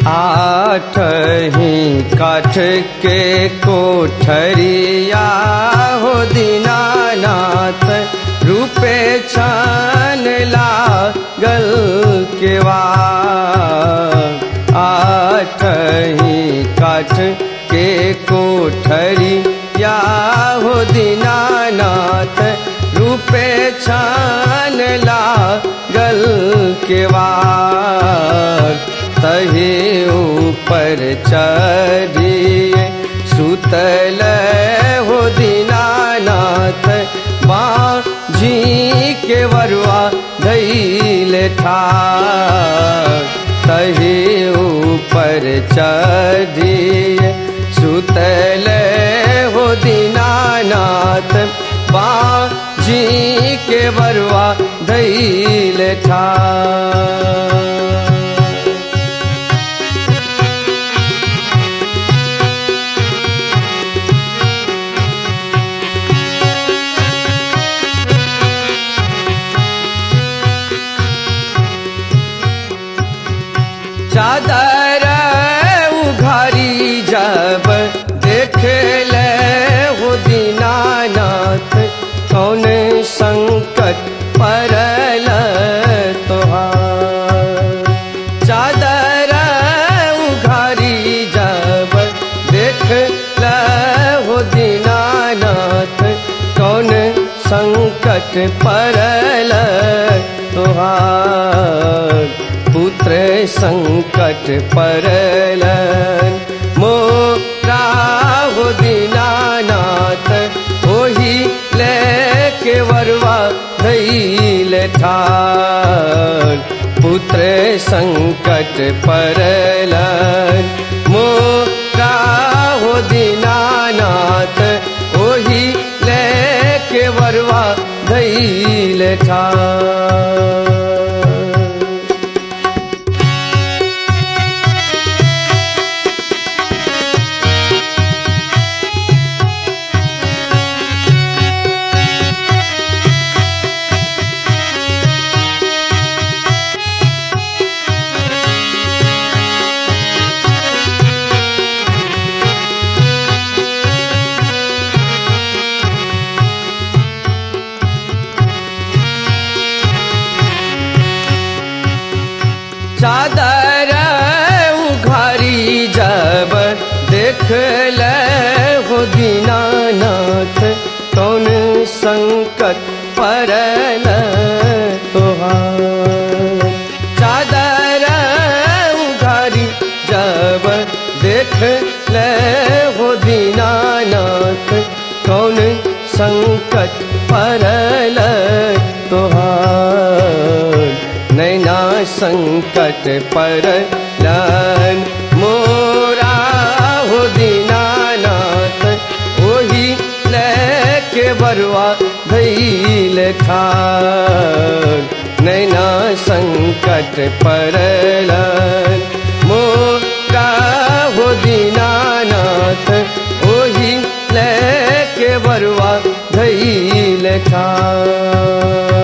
आठ ही काठ के कोठरिया हो दीनानाथ रूपे छान लागल केवा आठ ही काठ के कोठरिया हो दीनानाथ रूपे छान लागल केवा तहे ऊपर चढ़िए सुतल हो दीनानाथ बाँझी के वरुआ धैल ठार तहे ऊपर चढ़िए सुतल हो दीनानाथ बाँझी के वरुआ धैल ठार चादर उघारी जब देख ले हो दीनानाथ कौन संकट परल तोहार चादर उघारी जब देख ले हो दीनानाथ कौन संकट परल तोहार पुत्र संकट परलन मोरा हो दीनानाथ ओही लेके वरवा धैल ठार पुत्र संकट परलन मोरा हो दीनानाथ ओही लेके वरवा धैल ठार चादर उघारी जब देख ले हो दीनानाथ कौन संकट परल तोहार चादर उघारी जब देख ले हो दीनानाथ कौन संकट परल तोहार नैना संकट परलन मोरा हो दीनानाथ ओही लेके बरुआ धैल ठार नैना संकट परलन मोरा हो दीनानाथ ओही लेके बरुआ धैल ठार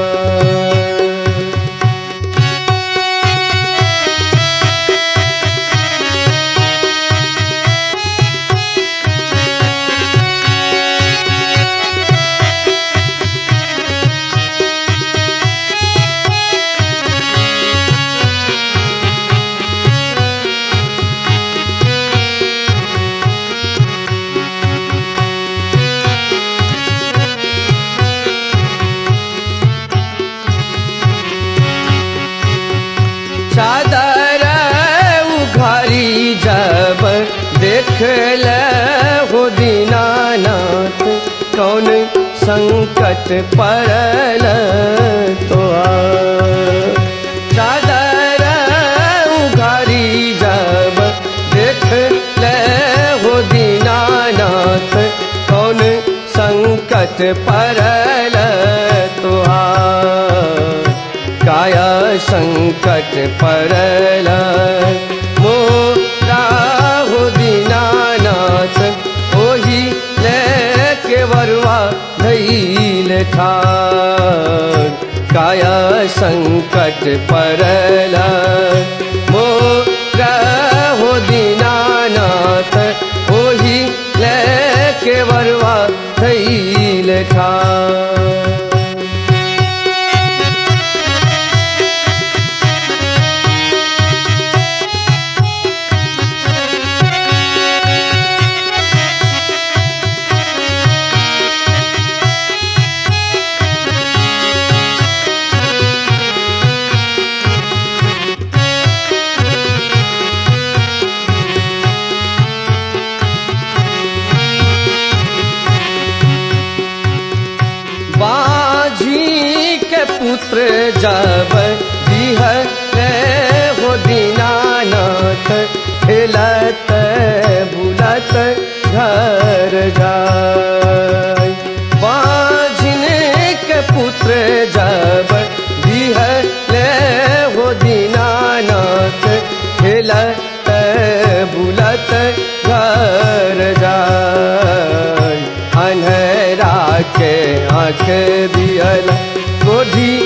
चादर उघारी जब देख ले हो दीनानाथ कौन संकट परल तो चादर उघारी जब देख ले हो दीनानाथ कौन संकट परल तुहार काया संकट परल मोरा हो दीनानाथ ओही लेके वरुआ धैल ठार काया संकट परल मोरा पुत्र जब दिहले हो दीनानाथ खेलत बुलत घर जाय बाझिन के पुत्र जब दिहले हो दीनानाथ खेलत बुलत घर जाय अन्हरा के आँख दियल गोधी